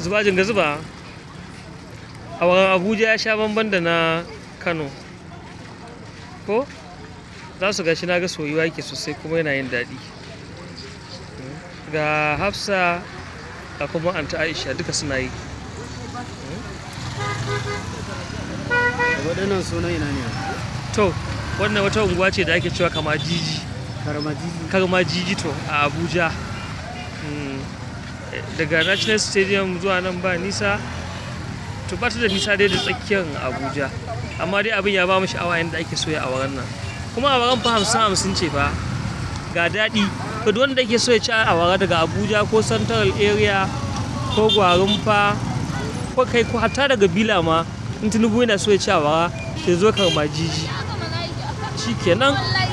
zuba jinga zuba awaran abuja ya sha bamban da na kano ko za su gashi na ga soyuwa yake sosai kuma yana yin daɗi ga hafsa ga kuma anta aisha duka suna yi waɗannan sunan ina ne to wannan wata unguwa ce da ake cewa kama jiji karmajiji karma jiji to a abuja Mm, eh, daga national stadium zuwa nan ba nisa to ba ta da nisa dai da tsakiyar abuja amma dai abin ya ba mu sha'awa yadda ake soya a wurin nan kuma a wurin fa hamsin hamsin ce fa ga daɗi to duk wanda ke so ya ci awara daga abuja ko central area ko gwarinfa ko kai ko hatta daga bila ma in tinubu yana so ya ci awara ya zo karma jiji shi kenan